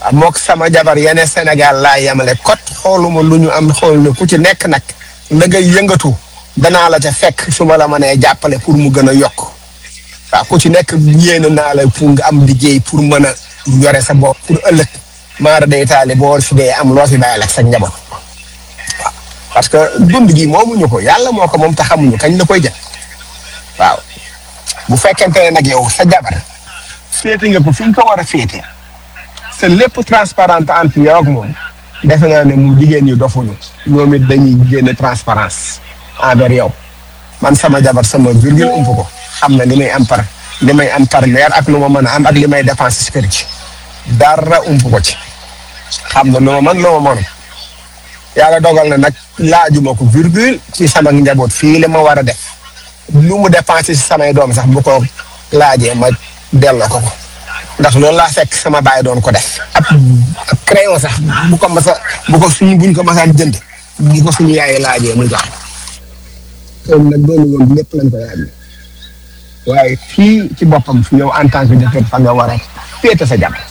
mook sama jabar yeneen Sénégal laa yemale kot xooluma lu ñu am xool ne ku ci nekk nag la ngay yëngatu danaa la ca fekk su ma la mënee jàppale pour mu gën a yokk waaw ku ci nekk yéene naa la pour nga am liggéey pour mën a yore sa bopp pour ëllëg maara day taali boo fi dee am loo fi bàyyil ak sa njaboot waaw parce que dund gi moomuñu ko yàlla moo ko moom te xamuñu kañ la koy jël waaw bu fekkente ne nag yow sa jabar féete nga ko fi nga ko war a féete te lépp transparent entre yow ak moom defe naa ne mu jigéen ñi dofuñu ñoom it dañuy génne transparence envers yow man sama jabar sama virgule ump ko xam na li may am par li may am par weer ak lu ma mën a am ak li may dépense ci kër gi dara ump ko ci xam na lu ma mën lu ma mënu yàlla dogal na nag laajuma ko virgule ci sama njaboot fii li ma war a def lu mu dépensé si samay doom sax bu ko laajee ma delloo ko ko ndax loolu laa fekk sama baay doon ko def ab ab crayon sax bu ko masa bu ko suñu buñ ko masaan jënd bu ko suñu yaay laajee muy jox kon nag doonu woon lépp lañ ko laaj waaye fii ci boppam fi yow en tant que jëkkër fa nga war a féete sa jabar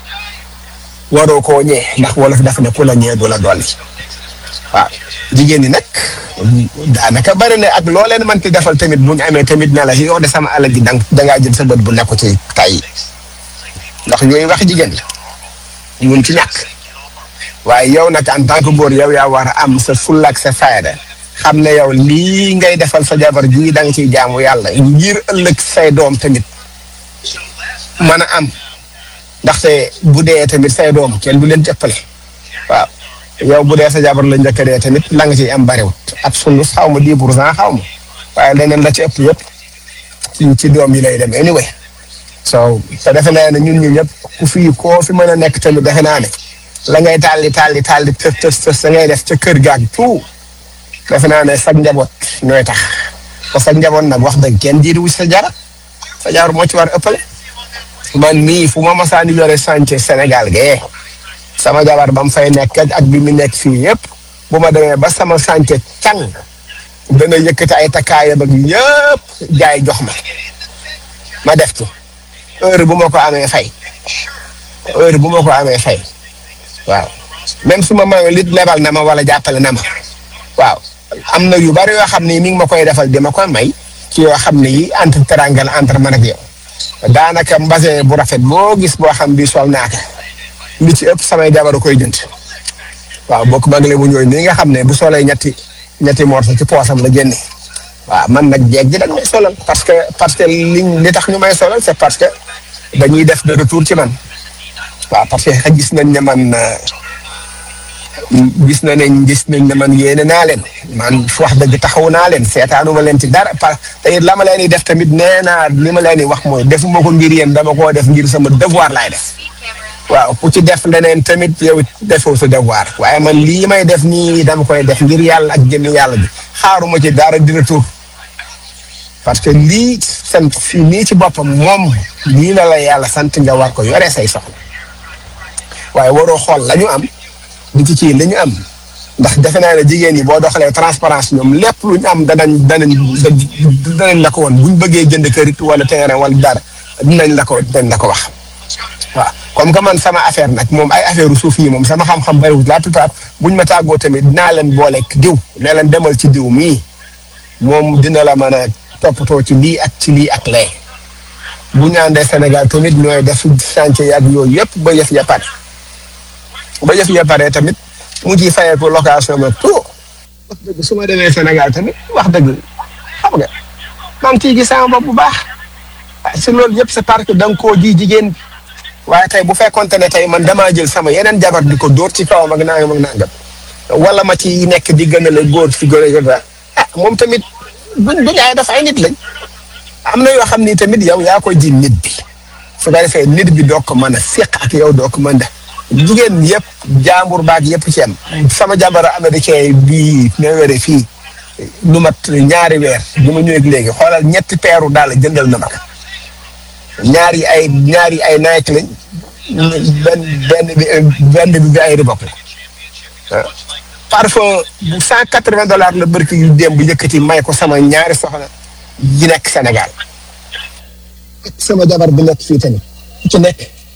waroo koo ñee ndax wolof dafa ne ku la ñee du la dolli waaw jigéen ñi nag daanaka bari na ak loo leen mënti defal tamit bu ñu amee tamit ne la yow de sama alal ji dang dangaa jël sa bët bu nekku ci tay ndax yooyu wax jigéen la mun ci ñàkk waaye yow nag en tant que góor yow yaa war a am sa fulla ak sa fayda xam ne yow lii ngay defal sa jabar ji da nga ciy jaamu yàlla ngir ëllëg say doom tamit mën a am ndaxte bu dee tamit say doom kenn du leen jëppale waaw yow bu dee sa jabar la njëkk a dee tamit la nga ciy am bariwut ab sulus xaw ma dix pour cent xaw ma waaye leneen la ci ëpp yëpp ci ci doom yi lay dem anyway so te defe naa ne ñun ñu ñëpp ku fii koo fi mën a nekk tamit defe naa ne la ngay tàlli tàlli tàlli tës tës tës da ngay def ca kër gaag tout defe naa ne sag njaboot ñooy tax te sag njaboot nag wax dëgg kenn jiitu sa jara sa jar moo ci war ëppale man mii fu ma masaan yore chantier Sénégal gee sama jabar ba mu fay nekk ak bi mu nekk fii yëpp bu ma demee ba sama chantier càng dana yëkkati ay takkaayam ak yëpp jaay jox ma ma def ci heure bu ma ko amee fay heure bu ma ko amee fay waaw même su ma mayoo lit lebal na ma wala jàppale na ma waaw am na yu bari yoo xam ne mi ngi ma koy defal di ma koy may ci yoo xam ne yi entre teranga entre man ak yow daanaka mbase bu rafet boo gis boo xam bi sol naa ko li ci ëpp samay jabaru koy jënd waaw bokk magale bu ñooy nii nga xam ne bu solee ñetti ñetti morso ci poosam la génne waaw man nag jeeg ji dañ may solal parce que parce que liñ li tax ñu may solal c'est parce que dañuy def de retour ci man waaw parce que gis nañ ne man gis na nañ gis nañ ne man yéene naa leen man wax dëgg taxaw naa leen seetaanuma leen ci dara parce que it la ma leen di def tamit nee naa li ma leen di wax mooy defuma ko ngir yéen dama koo def ngir sama devoir laay def waaw ku ci def leneen tamit yow it defoo sa devoir waaye man lii may def nii dama koy def ngir yàlla ak jëmmi yàlla bi xaaruma ci dara di retour parce que lii sant fii nii ci boppam moom lii la la yàlla sant nga war ko yore say soxla waaye waroo xool la ñu am di ci kii la ñu am ndax defe naa ne jigéen ñi boo doxalee transparence ñoom lépp lu ñu am danañ danañ danañ la ko woon buñ bëggee jënd kër it wala terrain wala dara dinañ la ko dinañ la ko wax waaw comme que man sama affaire nag moom ay affaire suuf yi moom sama xam-xam bariwul la plupart buñ ma tàggoo tamit dinaa leen booleeg diw ne leen demal ci diw mii moom dina la mën a toppatoo ci lii ak ci lii ak lee bu ñu àndee Sénégal tamit ñooy def chantier yi ak yooyu yëpp ba yëf ya pare ba yëf ya pare tamit mu ciy fayee ko location ma tout wax dëgg su ma demee Sénégal tamit wax dëgg xam nga maa ngi ciy gis sama bopp bu baax si loolu yëpp c'est parce que da nga koo ji jigéen waaye tey bu fekkonte ne tey man damaa jël sama yeneen jabar di ko dóor ci kawam ak nangam ak nangam wala ma ci nekk di gën a la góor fi gën a ah moom tamit buñ buñ ay def ay nit lañ am na yoo xam ni tamit yow yaa koy ji nit bi su ko defee nit bi doo ko mën a seq ak yow doo ko mën a jigéen yëpp jaambur baag yëpp ci am sama jàmbara américain bii ne wére fii lu mat ñaari weer bi ma ñëwee léegi xoolal ñetti peeru daal jëndal na ma ko ñaari ay ñaari ay Nike lañ benn benn bi benn bi bi ay Reebok la parfois bu cent quatre vingt dollars la barki yu démb yëkkati may ko sama ñaari soxna yi nekk Sénégal sama jabar bi nekk fii tamit ku ci nekk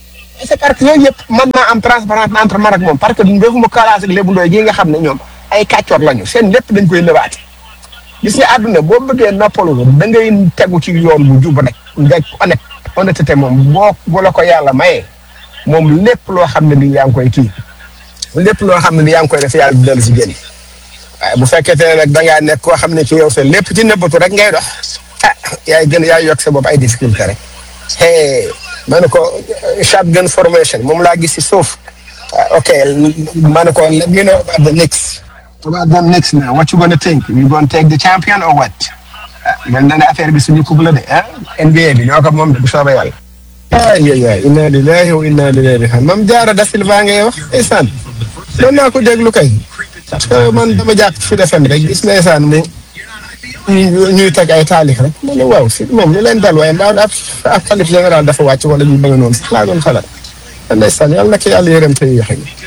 c'est parce que yooyu yëpp mën naa am transparence entre man ak moom parce que defuma kalaas ak lébu ndooy gi nga xam ne ñoom ay kàccoor lañu seen lépp dañ koy lëbaate gis nga àdduna boo bëggee noppalu da ngay tegu ci yoon bu jub rek nga honnête honnêteté moom boo bu la ko yàlla mayee moom lépp loo xam ne ni yaa ngi koy kii lépp loo xam ne ni yaa ngi koy def yàlla du dellu si génn waaye bu fekkente ne nag da ngaa nekk koo xam ne ci yow sa lépp ci nëbbatu rek ngay dox ah yaay gën yaay yokk sa bopp ay difficulté rek hey ma ne ko shotgun formation moom laa gis si suuf ah, ok ma ne ko let me know about the next about the next now what you gonna think you gonna take the champion or what ah mel na ne affaire bi suñu couple la de ah NBA bi ñoo ko moom de bu soobee yàlla ay ay ay inna lillahi wa inna ilayhi raji'un mam jaara da silva ngay wax ndeysaan doon naa ko déglu kay parce que man dama jàpp fi defem rek gis ndeysaan mu ñuy ñuy teg ay taalif rek ma ne waaw si moom lu leen dal waaye mbaa ab ab xalif général dafa wàcc wala ñu bëgg noonu sax laa doon xalaat ndeysaan yàlla na ko yàlla yërëm te yéexe